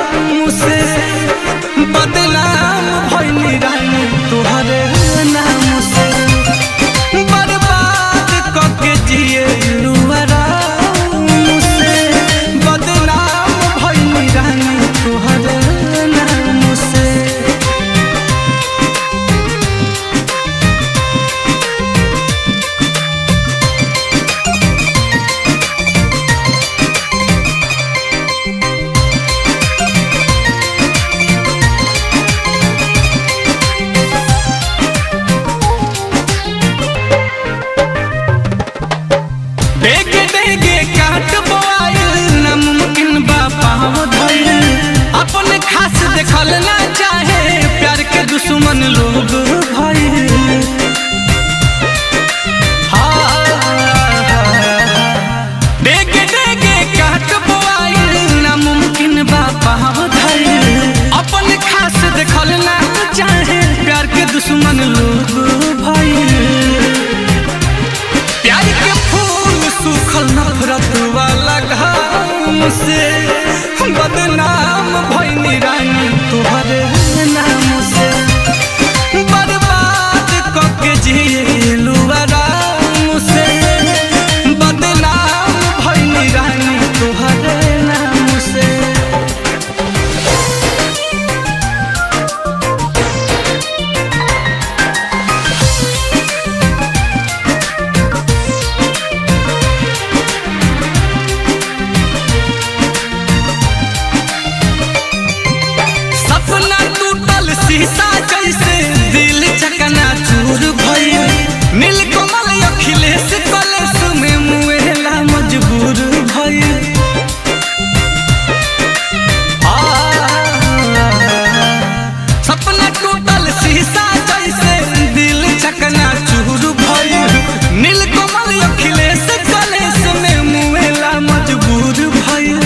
से बदनाम भइनी रानी तुहरे नाम से बर्बाद कके जिए आराम से बदनाम भइनी रानी तुहरे नाम से डेगे डेगे काट बोआइल नामुमकिन बा पाँव धइल अपन खास देखल ना चाहे प्यार के दुश्मन लोग भइल डेगे डेगे काट बोआइल नामुमकिन बा पाँव धइल अपन खास देखल ना चाहे प्यार के दुश्मन लोग भइल प्यार के फूल सूखल नफरत वाला घाम से बदनाम भइनी रानी तुहरे नाम से बर्बाद कके जिलू आराम से बदनाम भइनी रानी तुहरे नाम से सपना टूटल शीशा जैसे दिल चकना चूर भइल नीलकमल अखिलेश कलेश में मुएला मजबूर भइल आ, सपना टूटल शीशा जैसे दिल चकना चूर भइल नीलकमल अखिलेश कलेश में मुएला मजबूर भइल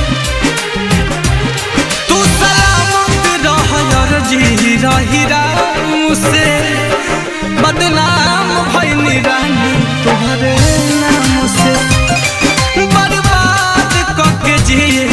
तू सलामत रह यार जी रही राम से बदनाम भइनी रानी तोहरे नाम से बर्बाद कके जिए